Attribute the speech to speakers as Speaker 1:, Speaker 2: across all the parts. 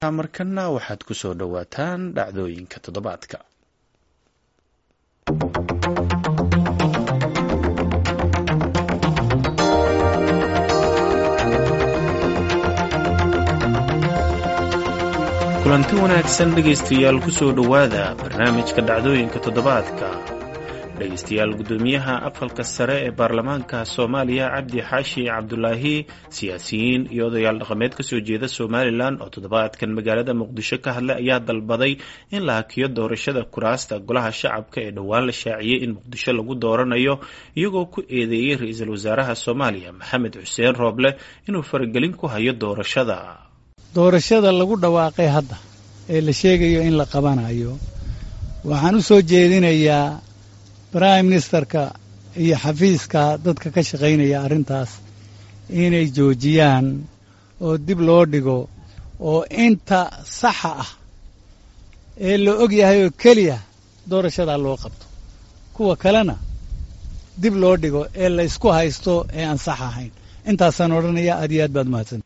Speaker 1: markana waxaad ku soo dhowaataan dhacdooyinka toddobaadka kulanti wanaagsan dhegaystayaal ku soo dhowaada barnaamijka dhacdooyinka toddobaadka dhegaystayaal guddoomiyaha aqalka sare ee baarlamaanka soomaaliya cabdi xaashi cabdulaahi siyaasiyiin iyo odayaal dhaqameed kasoo jeeda somalilan oo toddobaadkan magaalada muqdisho ka hadlay ayaa dalbaday in la hakiyo doorashada kuraasta golaha shacabka ee dhowaan la shaaciyey in muqdisho lagu dooranayo iyagoo ku eedeeyey ra-iisul wasaaraha soomaaliya maxamed xuseen rooble inuu faragelin ku hayo doorashada
Speaker 2: doorashada lagu dhawaaqay hadda ee la sheegayo in la qabanayo waxaan u soo jeedinayaa brime ministerka iyo xafiiska dadka ka shaqaynaya arrintaas inay joojiyaan oo dib loo dhigo oo inta saxa ah ee la og yahay oo keliya doorashadaa loo qabto kuwa kalena dib loo dhigo ee la ysku haysto ee aan sax ahayn intaasaan odhanaya aad iyo aad baad mahadsan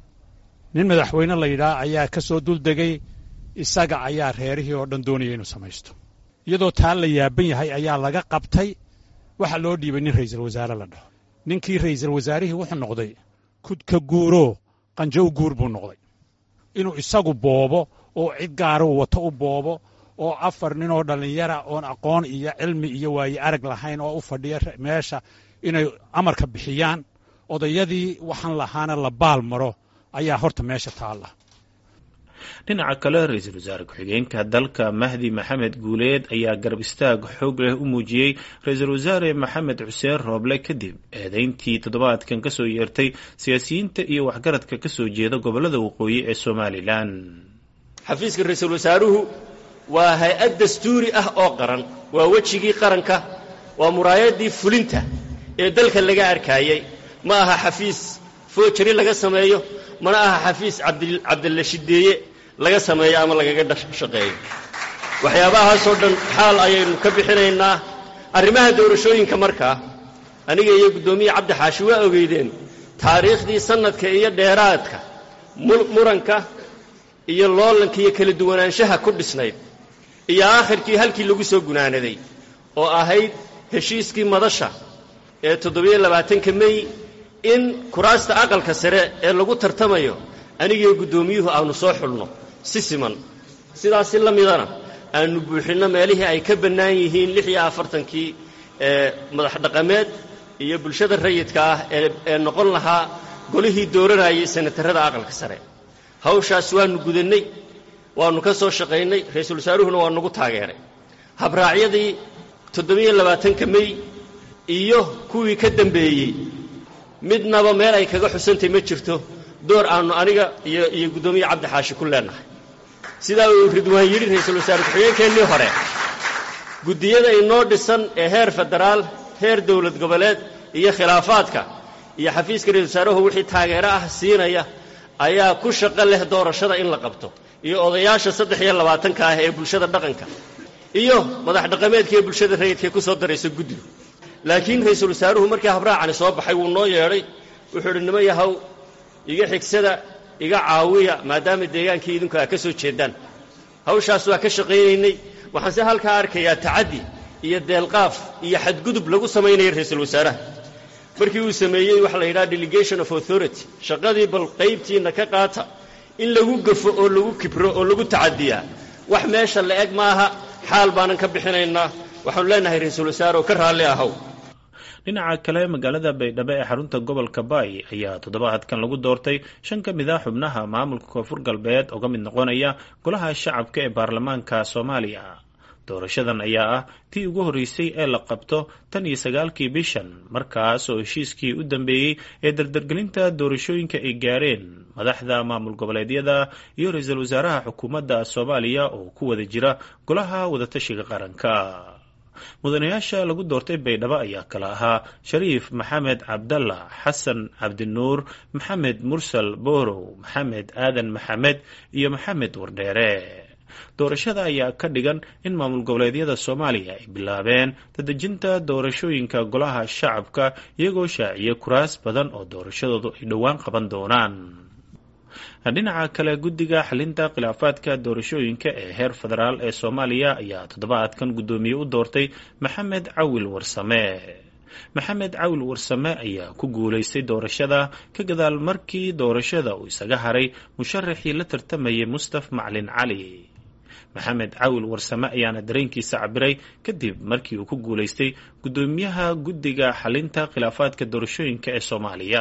Speaker 3: nin madaxweyne la yidhaah ayaa ka soo duldegay isaga ayaa reerihii oo dhan doonaya inuu samaysto iyadoo taa la yaaban yahay ayaa laga qabtay waxaa loo dhiibay nin ra'iisul wasaare la dhaho ninkii ra'iisul wasaarihii wuxuu noqday kudka guuroo qanjo u guur buu noqday inuu isagu boobo oo cid gaaruu wato u boobo oo afar ninoo dhallinyara oon aqoon iyo cilmi iyo waaye arag lahayn oo u fadhiya meesha inay amarka bixiyaan odayadii waxaan lahaana la baal maro ayaa horta meesha taalla
Speaker 1: dhinaca kale ra-iisul wasaare ku-xigeenka dalka mahdi maxamed guuleed ayaa garab istaag xoog leh u muujiyey ra-iisul wasaare maxamed xuseen rooble kadib eedeyntii toddobaadkan kasoo yeertay siyaasiyiinta iyo waxgaradka kasoo jeeda gobolada waqooyi ee somalilan
Speaker 4: xafiiska ra-iisul wasaaruhu waa hay-ad dastuuri ah oo qaran waa wejigii qaranka waa muraayadii fulinta ee dalka laga arkaayey ma aha xafiis foojari laga sameeyo mana aha xafiis cabdilla shideeye laga sameeyo ama lagaga shaqeeyo waxyaabahaasoo dhan xaal ayaynu ka bixinaynaa arrimaha doorashooyinka markaa aniga iyo guddoomiye cabdi xaashi waa ogeydeen taariikhdii sannadka iyo dheeraadka muranka iyo loolanka iyo kala duwanaanshaha ku dhisnayd iyo aakhirkii halkii lagu soo gunaanaday oo ahayd heshiiskii madasha ee toddobiyo labaatanka mey in kuraasta aqalka sare ee lagu tartamayo anigiyo guddoomiyuhu aanu soo xulno si siman sidaasi la midana aanu buuxinno meelihii ay ka bannaan yihiin lix iyo afartankii ee madax dhaqameed iyo bulshada rayidka ah ee noqon lahaa golihii dooranayay senatarrada aqalka sare hawshaas waannu gudannay waannu ka soo shaqaynay ra-iisul wasaaruhuna waa nagu taageeray habraacyadii toddobiyo labaatanka mey iyo kuwii ka dambeeyey midnaba meel ay kaga xusantay ma jirto door aannu aniga iyo iyo guddoomiye cabdi xaashi ku leennahay sidaa uu ridwaan yidhi ra-iisul wasaare ku-xigeenkeennii hore guddiyada inoo dhisan ee heer federaal heer dowlad goboleed iyo khilaafaadka iyo xafiiska ra-isul wasaaruhu wixii taageero ah siinaya ayaa ku shaqo leh doorashada in la qabto iyo odayaasha saddex iyo labaatanka ah ee bulshada dhaqanka iyo madax dhaqameedka ee bulshada rayidkae ku soo daraysa guddigu laakiin ra-iisul wasaaruhu markii habraacani soo baxay wuu noo yeedhay wuxuu idhi nima yahow iga xigsada iga caawiya maadaama deegaankii idinku aa ka soo jeedaan hawshaas waa ka shaqaynaynay waxaanse halkaa arkayaa tacaddi iyo deelqaaf iyo xadgudub lagu samaynaya ra-iisul wasaaraha markii uu sameeyey waxaa la yidhaha delegation of authority shaqadii bal qaybtiinna ka qaata in lagu gafo oo lagu kibro oo lagu tacadiyaa wax meesha la eg maaha xaal baanan ka bixinaynaa waxaanu leenahay ra-iisul wasaare oo ka raalli ahow
Speaker 1: dhinaca kale magaalada baydhabo ee xarunta gobolka baay ayaa toddobaadkan lagu doortay shan ka mid ah xubnaha maamulka koonfur galbeed oo ka mid noqonaya golaha shacabka ee baarlamaanka soomaaliya doorashadan ayaa ah tii ugu horreysay ee la qabto tan iyo sagaalkii bishan markaas oo heshiiskii u dambeeyey ee dardargelinta doorashooyinka ay gaareen madaxda maamul goboleedyada iyo ra-iisul wasaaraha xukuumadda soomaaliya oo ku wada jira golaha wadatashiga qaranka mudanayaasha lagu doortay baydhabo ayaa kala ahaa shariif maxamed cabdalla xasan cabdinuur maxamed mursal boorow maxamed aadan maxamed iyo maxamed wardheere doorashada ayaa ka dhigan in maamul goboleedyada soomaaliya ay bilaabeen dadejinta doorashooyinka golaha shacabka iyagoo shaaciyay kuraas badan oo doorashadoodu ay dhowaan qaban doonaan dhinaca kale guddiga xalinta khilaafaadka doorashooyinka ee heer federaal ee soomaaliya ayaa toddobaadkan guddoomiye u doortay maxamed cawil warsame maxamed cawil warsame ayaa ku guulaystay doorashada ka gadaal markii doorashada uu isaga haray musharaxii la tartamayay mustaf maclin cali maxamed cawil warsame ayaana dareenkiisa cabiray kadib markii uu ku guulaystay guddoomiyaha guddiga xalinta khilaafaadka doorashooyinka ee soomaaliya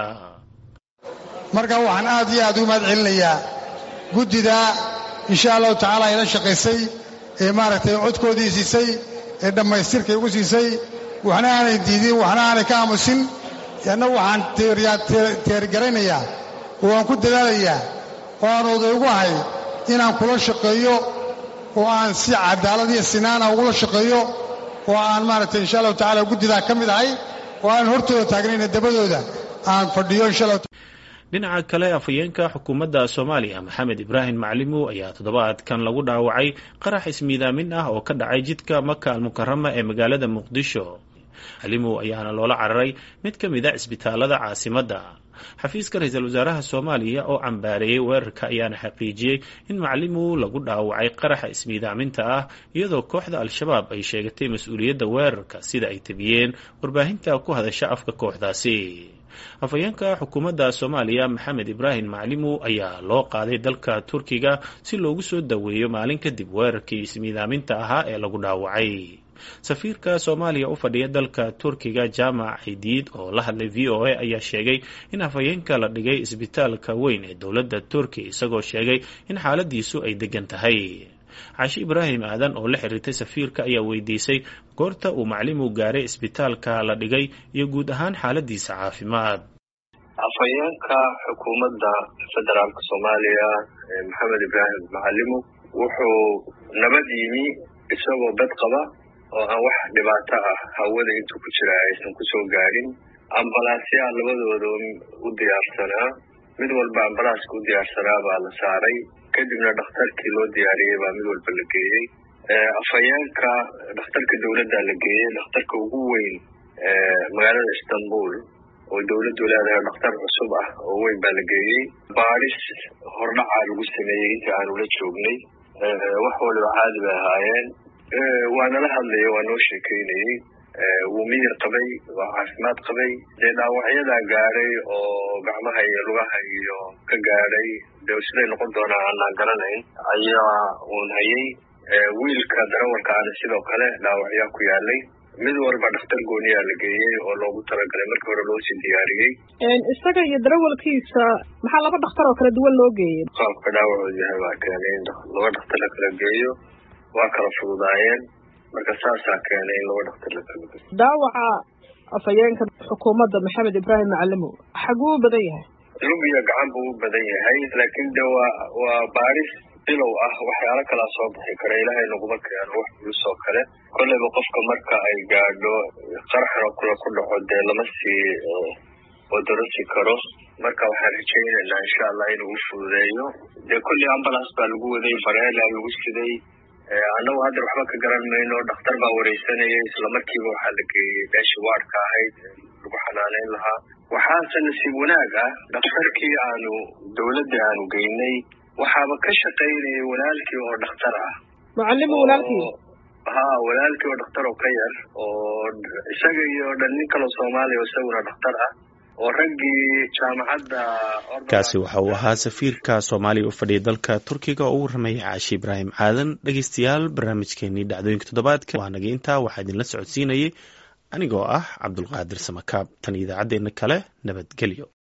Speaker 5: marka waxaan aad iyo aad ugu mahad celinayaa guddida insha allahu tacaala ila shaqaysay ee maaragtay codkoodii siisay ee dhammaystirka igu siisay waxna aanay diidin waxna aanay ka aamusin anna waxaan teergaraynayaa oo aan ku dadaalayaa oo aan oday ugu ahay inaan kula shaqeeyo oo aan si cadaalad iyo sinaana ugula shaqeeyo oo aan maaragtay insha allahu tacala guddidaa ka mid ahay oo aan hortooda taagnayna dabadooda aan fadhiyo insha allah
Speaker 1: dhinaca kale afhayeenka xukuumadda soomaaliya maxamed ibraahim maclimow ayaa toddobaadkan lagu dhaawacay qarax ismiidaamin ah oo ka dhacay jidka maka almukarama ee magaalada muqdisho maclimow ayaana loola cararay mid ka mid a cisbitaalada caasimadda xafiiska ra-iisul wasaaraha soomaaliya oo cambaareeyey weerarka ayaana xaqiijiyey in maclimow lagu dhaawacay qaraxa ismiidaaminta ah iyadoo kooxda al-shabaab ay sheegatay mas-uuliyadda weerarka sida ay tabiyeen warbaahinta ku hadasha afka kooxdaasi afhayeenka xukuumadda soomaaliya maxamed ibraahim maclimow ayaa loo qaaday dalka turkiga si loogu soo daweeyo maalin kadib weerarkii ismiidaaminta ahaa ee lagu dhaawacay safiirka soomaaliya u fadhiya dalka turkiga jaamac cidiid oo la hadlay v o a ayaa sheegay in afhayeenka la dhigay isbitaalka weyn ee dowladda turkiya isagoo sheegay in xaaladiisu ay degan tahay caashi ibraahim aadan oo la xiriirtay safiirka ayaa weydiisay goorta uu maclimu gaaray isbitaalka la dhigay iyo guud ahaan xaaladiisa caafimaad
Speaker 6: afhayeenka xukuumadda federaalka soomaaliya maxamed ibraahim macalimu wuxuu nabad yimi isagoo bad qaba oo aan wax dhibaato ah hawada intuu ku jira aysan kusoo gaadhin ambalaasyaa labadooda u diyaarsanaa mid walba ambalaaska u diyaarsanaa baa la saaray kadibna dhakhtarkii loo diyaariyey baa mid walba la geeyey afhayeenka dhakhtarka dowladda la geeyey dhakhtarka ugu weyn magaalada istanbul oo dowladdu leedahay dhakhtar cusub ah oo weyn baa la geeyey baadhis hordhacaa lagu sameeyey intii aanu la joognay wax waliba caadi bay ahaayeen waa nala hadlaya waa noo sheekeynayey wuu miyir qabay waa caafimaad qabay dee dhaawacyadaa gaadhay oo gacmaha iyo lugaha iyo ka gaadhay dee siday noqon doonaa aanaan garanayn ayaa uun hayay wiilka darawalka ana sidoo kale dhaawacyaa ku yaalay mid walba dhakhtar gooniyaa la geeyey oo loogu talagalay markii hore loosii diyaariyey
Speaker 7: isaga iyo darawalkiisa maxaa laba dhakhtar oo kala duwan loo geeyey
Speaker 6: qaabka dhaawacoodu yahay baa keenay in laba dhakhtar la kala geeyo waa kala fududaayeen marka saasaa keenay in laba dhakhtar la kala geeyo
Speaker 7: dhaawaca afhayeenka xukuumadda maxamed ibraahim macalimow xaguu u badan yahay
Speaker 6: lug iyo gacan buu u badan yahay laakiin de waa waa baaris bilow ah waxyaalo kalaa soo bixi kara ilaahay naguma keeno wax culus oo kale kolleyba qofka marka ay gaadho qaraxna kula ku dhaco dee lama sii odorasi karo marka waxaan rajaynaynaa insha allah inuu u fududeeyo dee kolley ambulance baa lagu waday bareela lagu siday annagu hadda waxba ka garan mayno dhakhtar baa wareysanayay isla markiiba waxaa la geeyey meeshii waadhka ahayd lagu xanaaneyn lahaa waxaase nasiib wanaag ah dhakhtarkii aanu dowladda aanu geynay waxaaba ka shaqaynayay walaalkii oo dhakhtar ah
Speaker 7: macalimo walaalkii
Speaker 6: ha walaalkii oo dhakhtar oo ka yar oo isaga iyo dhan nin kaloo soomaaliya oo isaguna dhakhtar ah oo raggii jaamacadda
Speaker 1: kaasi waxa uu ahaa safiirka soomaaliya u fadhiya dalka turkiga oo u warramayay caashi ibraahim aadan dhegeystayaal barnaamijkeenii dhacdooyinka toddobaadka waa naga intaa waxaa idinla socodsiinayay anigoo ah cabdulqaadir samakaab tan idaacaddeena kale nabadgelyo